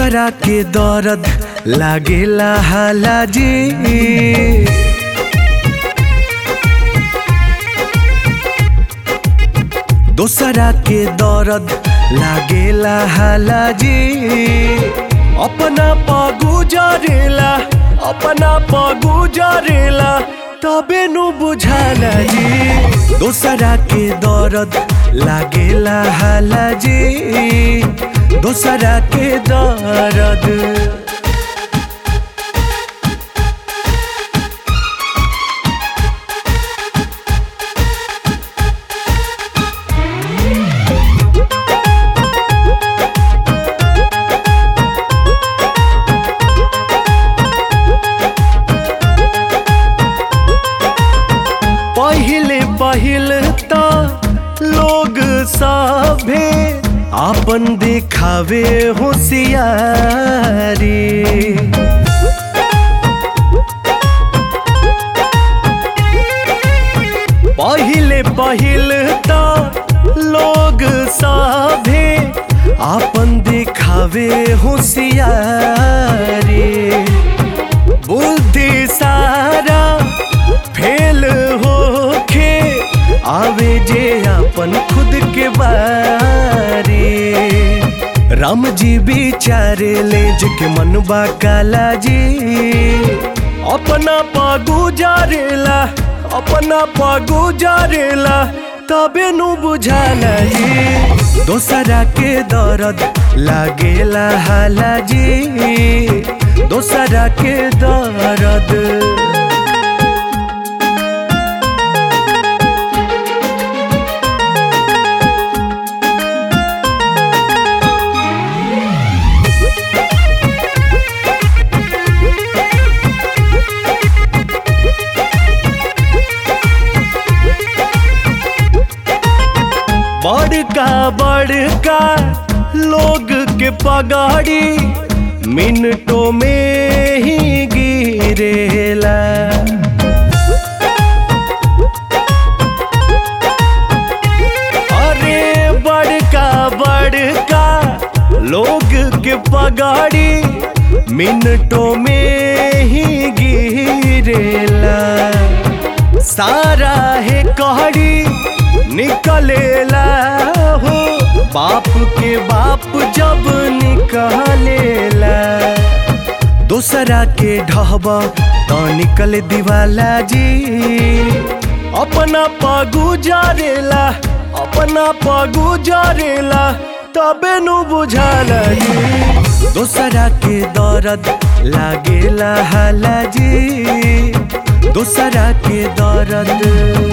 दोसरा के दर्द लागेला हालाजी दोसरा के दर्द लागेला हालाजी अपना पगु जरेला अपना पगु जरेला तबे नु बुझाला जी दोसरा के दर्द लागेला हालाजी दोसरा के दर्द पहिले पहिल त लोग सभे आपन दिखावे होशियारी पहिले पहिल त लोग सभे आपन दिखावे होशियारी बुद्धि सारा फेल होखे आवे जे अपन खुद के बारे राम जी बिचारे ले के मनबा काला जी अपना पगु जारेला अपना पगु जारेला तबे नु बुझाला जी दोसरा के दर्द लागेला हाला जी दोसरा के दर्द बड़का बड़का लोग के पगाड़ी मिनटों में ही गिरेला अरे बड़का बड़का लोग के पगाड़ी मिनटों में ही गिरेला सारा है कहड़ी निकलेला हो बाप के बाप जब निकलेला दोसरा के ढहबा तो निकल दिवाला जी अपना पगु जारेला अपना पगु जारेला तबे नु बुझाला जी दोसरा के दर्द लागेला हाला जी दोसरा के दर्द